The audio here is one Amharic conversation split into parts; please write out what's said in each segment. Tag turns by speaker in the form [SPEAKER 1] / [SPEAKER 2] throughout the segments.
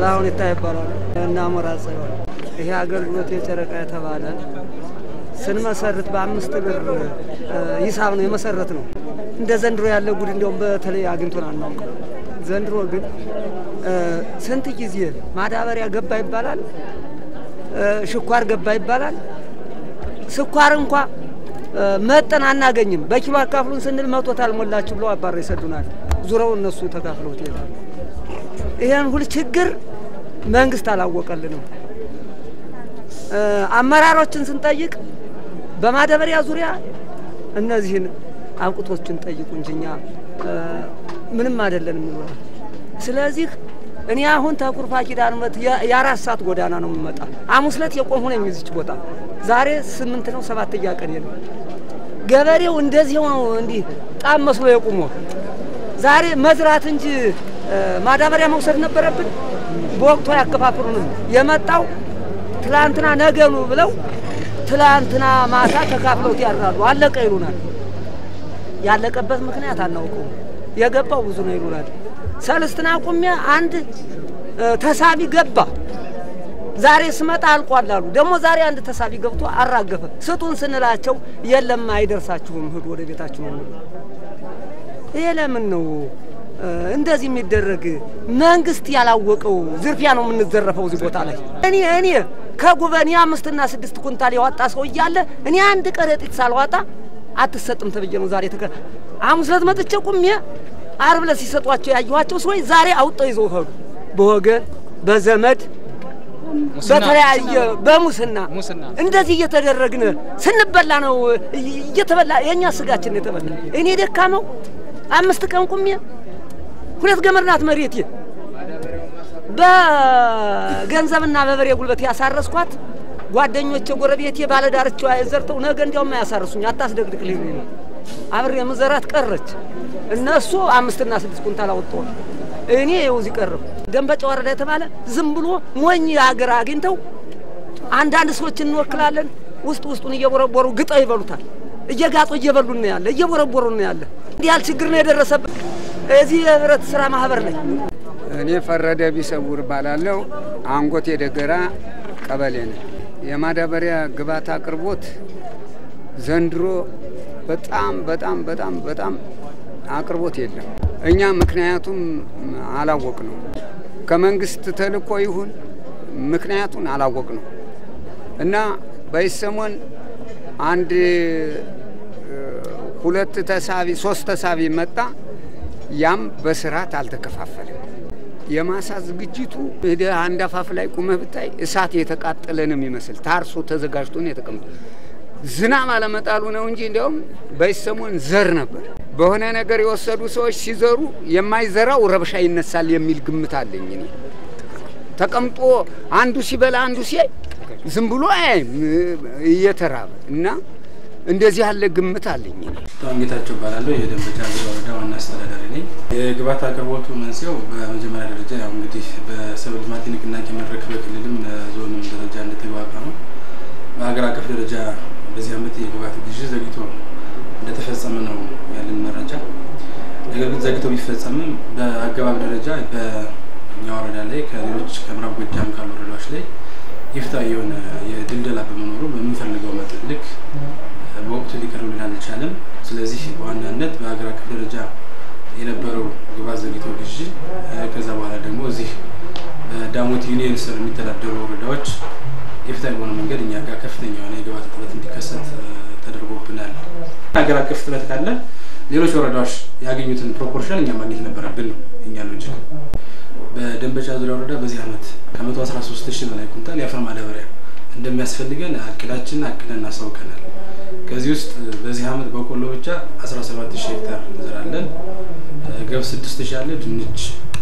[SPEAKER 1] ጥላሁን ይታይ ይባላል እና ሞራ ጽዮን ይሄ አገልግሎት የጨረቃ የተባለ ስንመሰርት በአምስት ብር ሂሳብ ነው የመሰረት ነው። እንደ ዘንድሮ ያለ ጉድ እንዲያውም በተለይ አግኝቶን አናውቅም። ዘንድሮ ግን ስንት ጊዜ ማዳበሪያ ገባ ይባላል፣ ሽኳር ገባ ይባላል። ስኳር እንኳ መጠን አናገኝም። በኪሎ አካፍሉን ስንል መቶ ታልሞላችሁ ብለው አባራ ይሰዱናል። ዙረው እነሱ ተካፍለውት ይሄዳሉ። ይህን ሁል ችግር መንግስት አላወቀልንም። አመራሮችን ስንጠይቅ በማዳበሪያ ዙሪያ እነዚህን አብቅቶችን ጠይቁ እንጂ እኛ ምንም አይደለንም ይኖራል። ስለዚህ እኔ አሁን ተኩርፋ ኪዳነ ምሕረት የአራት ሰዓት ጎዳና ነው የምመጣ። ሐሙስ ዕለት የቆምሁ ነኝ እዚች ቦታ። ዛሬ ስምንት ነው ሰባተኛ ቀን ነው። ገበሬው እንደዚህ ነው እንዲህ ጣም መስሎ የቁሞ ዛሬ መዝራት እንጂ ማዳበሪያ መውሰድ ነበረብን። በወቅቱ አያከፋፍሉንም። የመጣው ትላንትና ነገኑ ብለው ትላንትና ማታ ተካፍለውት ያድራሉ። አለቀ ይሉናል። ያለቀበት ምክንያት አናውቀውም። የገባው ብዙ ነው ይሉናል። ሰልስትና ቁሜ አንድ ተሳቢ ገባ። ዛሬ ስመጣ አልቋል አሉ። ደግሞ ዛሬ አንድ ተሳቢ ገብቶ አራገፈ። ስጡን ስንላቸው የለም አይደርሳችሁም፣ ሂዱ ወደ ቤታችሁ ነው። ይሄ ለምን ነው እንደዚህ የሚደረግ? መንግስት ያላወቀው ዝርፊያ ነው የምንዘረፈው እዚህ ቦታ ላይ። እኔ እኔ ከጉበን የአምስትና ስድስት ኩንታል ያወጣ ሰው እያለ እኔ አንድ ከረጢት ሳልዋጣ አትሰጥም ተብዬ ነው ዛሬ ተከ ሐሙስ ዕለት መጥቼ ቁሜ ዓርብ ዕለት ሲሰጧቸው ያየኋቸው ሰዎች ዛሬ አውጥተው ይዘው ሄዱ። በወገን በዘመድ በተለያየ በሙስና እንደዚህ እየተደረግን ስንበላ ነው እየተበላ የእኛ ስጋችን የተበላ። እኔ ደካመው አምስት ቀን ቁሜ ሁለት ገመድ ናት መሬቴ በገንዘብና በበሬ ጉልበት ያሳረስኳት ጓደኞቼ ጎረቤቴ ባለዳርቻዋ ዘርተው ነገ እንዲያውም አያሳርሱኝ አታስደግድቅ ልኝ ነው አብሬ ምዘራት ቀረች። እነሱ አምስትና ስድስት ኩንታል አወጣዋል። እኔ ይኸው እዚህ ቀረሁ። ደንበጫ ወረዳ የተባለ ዝም ብሎ ሞኝ ሀገር አግኝተው አንዳንድ ሰዎች እንወክላለን ውስጥ ውስጡን እየቦረቦሩ ግጠው ይበሉታል። እየጋጡ እየበሉ ነው ያለ፣ እየቦረቦሩ ነው ያለ። እንዲህ ያህል ችግር ነው የደረሰበት እዚህ የህብረት ስራ ማህበር ላይ።
[SPEAKER 2] እኔ ፈረደ ቢሰውር እባላለሁ። አንጎት የደገራ ቀበሌ ነው። የማዳበሪያ ግብዓት አቅርቦት ዘንድሮ በጣም በጣም በጣም በጣም አቅርቦት የለም። እኛ ምክንያቱም አላወቅ ነው ከመንግስት ተልእኮ ይሁን ምክንያቱን አላወቅ ነው እና በይሰሞን አንድ ሁለት ተሳቢ ሶስት ተሳቢ መጣ። ያም በስርዓት አልተከፋፈለም። የማሳ ዝግጅቱ ሄደህ አንድ አፋፍ ላይ ቁመህ ብታይ እሳት የተቃጠለ ነው የሚመስል ታርሶ ተዘጋጅቶ ነው የተቀመጠ። ዝናብ አለመጣሉ ነው እንጂ እንዲያውም በይሰሞን ዘር ነበር። በሆነ ነገር የወሰዱ ሰዎች ሲዘሩ የማይዘራው ረብሻ ይነሳል የሚል ግምት አለኝ እኔ። ተቀምጦ አንዱ ሲበላ አንዱ ሲያይ ዝም ብሎ አያይም እየተራበ እና እንደዚህ ያለ ግምት አለኝ እኔ።
[SPEAKER 3] አሁን ጌታቸው እባላለሁ። የደንበጫ ዙሪያ ወረዳ ዋና አስተዳዳሪ ነኝ። የግብዓት አቅርቦቱ መንስኤው በመጀመሪያ ደረጃ ያው እንግዲህ በሰብል ልማት ንቅናቄ መድረክ በክልልም ዞንም ደረጃ እንደተግባባ ነው። በሀገር አቀፍ ደረጃ በዚህ ዓመት የግብዓት ግዢ ዘግይቶ እንደተፈጸመ ነው ያለን መረጃ። ነገር ግን ዘግይቶ ቢፈጸምም በአገባብ ደረጃ በእኛ ወረዳ ላይ ከሌሎች ከምዕራብ ጎጃም ካሉ ወረዳዎች ላይ ይፍታዊ የሆነ የድልደላ በመኖሩ በምንፈልገው መጠን ልክ በወቅቱ ሊቀርብልን አልቻለም። ስለዚህ በዋናነት በሀገር አቀፍ ደረጃ የነበረው ግብዓት ዘግይቶ ግዢ ከዛ በኋላ ደግሞ እዚህ በዳሞት ዩኒየን ስር የሚተዳደሩ ወረዳዎች የፍትሐዊ በሆነ መንገድ እኛ ጋር ከፍተኛ የሆነ የግብዓት እጥረት እንዲከሰት ተደርጎብናል። ሀገር አቀፍ እጥረት ካለ ሌሎች ወረዳዎች ያገኙትን ፕሮፖርሽን እኛ ማግኘት ነበረብን ነው እኛ ሎጂክ። በደንበጫ ዙሪያ ወረዳ በዚህ ዓመት ከመቶ አስራ ሶስት ሺህ በላይ ኩንታል የአፈር ማዳበሪያ እንደሚያስፈልገን አቅዳችን አቅደን እናሳውቀናል። ከዚህ ውስጥ በዚህ ዓመት በቆሎ ብቻ 17 ሺህ ሄክታር እንዘራለን። ገብስ 6 ሺህ አለ። ድንች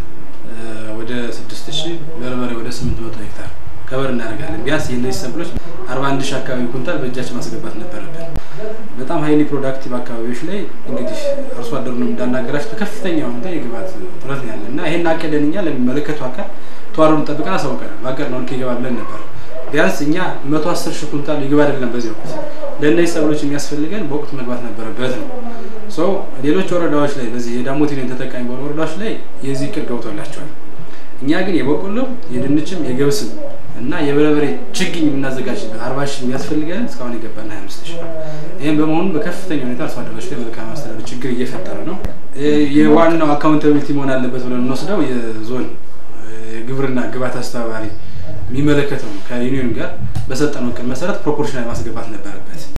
[SPEAKER 3] ወደ 6 ሺህ፣ በርበሬ ወደ 800 ሄክታር ከበር እናደርጋለን። ቢያንስ የእነዚህ ሰብሎች 41 ሺህ አካባቢ ኩንታል በእጃችን ማስገባት ነበረብን። በጣም ሀይሊ ፕሮዳክቲቭ አካባቢዎች ላይ እንግዲህ አርሶ አደሩንም እንዳናገራች በከፍተኛ ሁኔታ የግብዓት እጥረት ነው ያለ እና ይሄን አቅደን እኛ ለሚመለከቱ አካል ተዋረዱን ጠብቀን አሳውቀናል። ባቀድነው ልክ ይገባ ብለን ነበር። ቢያንስ እኛ መቶ አስር ሺህ ኩንታል ይግባ አይደለም በዚህ ወቅት ለእነዚህ ሰብሎች የሚያስፈልገን በወቅቱ መግባት ነበረበት ነው። ሰው ሌሎች ወረዳዎች ላይ በዚህ የዳሞት ዩኒየን ተጠቃሚ በሆኑ ወረዳዎች ላይ የዚህ እቅድ ገብቶላቸዋል። እኛ ግን የበቆሎም የድንችም የገብስም እና የበርበሬ ችግኝ የምናዘጋጅ አርባ ሺህ የሚያስፈልገን እስካሁን የገባን ሀያ አምስት ሺህ ነው። ይህም በመሆኑ በከፍተኛ ሁኔታ አርሶ አደሮች ላይ መልካም አስተዳደር ችግር እየፈጠረ ነው። የዋናው አካውንታቢሊቲ መሆን አለበት ብለን እንወስደው የዞን የግብርና ግብዓት አስተባባሪ የሚመለከተው ከዩኒዮን ጋር በሰጠነው እቅድ መሰረት ፕሮፖርሽናል ማስገባት ነበረበት።